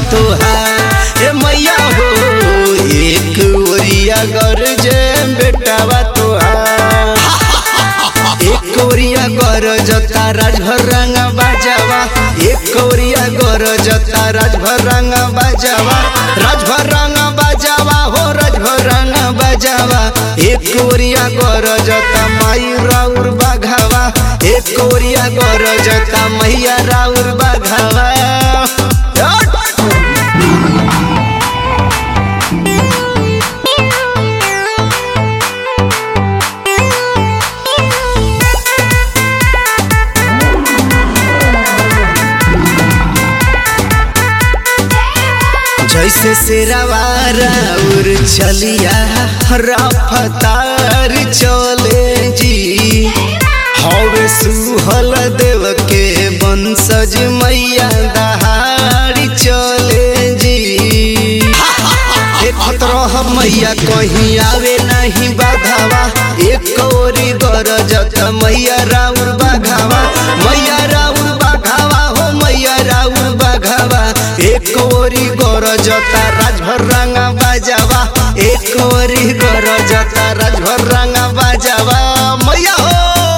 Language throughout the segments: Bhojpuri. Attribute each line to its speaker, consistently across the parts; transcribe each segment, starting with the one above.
Speaker 1: तोहार ए मैया हो एक ओरिया गरजे बेटावा तोहार एक ओरिया गरजता राजभर रंग बाजावा एक ओरिया गरजता राजभर रंग बाजावा राजभर रंग बाजावा हो राजभर रंग बाजावा एक ओरिया गरजता माई राउर बाघावा एक ओरिया गरजता मैया राउर बाघावा जैसे शेरावारा उर चलिया रफ्तार चले जी हवे सुहल देव के बंसज मैया दहाड़ी चले जी देखत रह मैया कहीं आवे नहीं बाधावा एक ओरी गरजत मैया राउर बाघावा मैया राउर बाघावा हो मैया राउर बाघावा एक ओरी गरजता राजभर रंगा बाजावा एक ओरी गरजता राजभर रंगा बाजावा मैया हो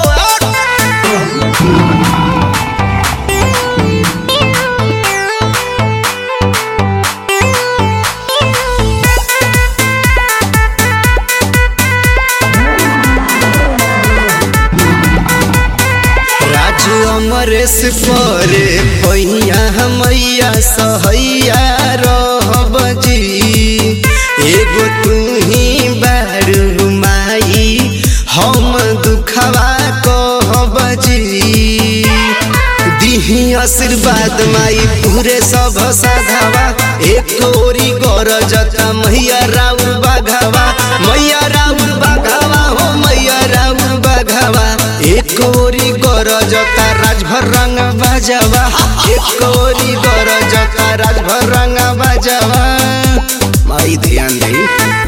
Speaker 1: राजू अमरेश परे पैया मैया सहैया रहब जी एगो तू ही बारू माई हम दुखवा कहब जी दिही आशीर्वाद माई पूरे सब साधावा एक ओरी गरजता मैया राउर बाघावा मैया राउर बाघावा हो मैया राउर बाघावा एक ओरी गरजता राजभर रंग बाजावा एक ओरी गरजता राजभर रंग बाजावा माई ध्यान दे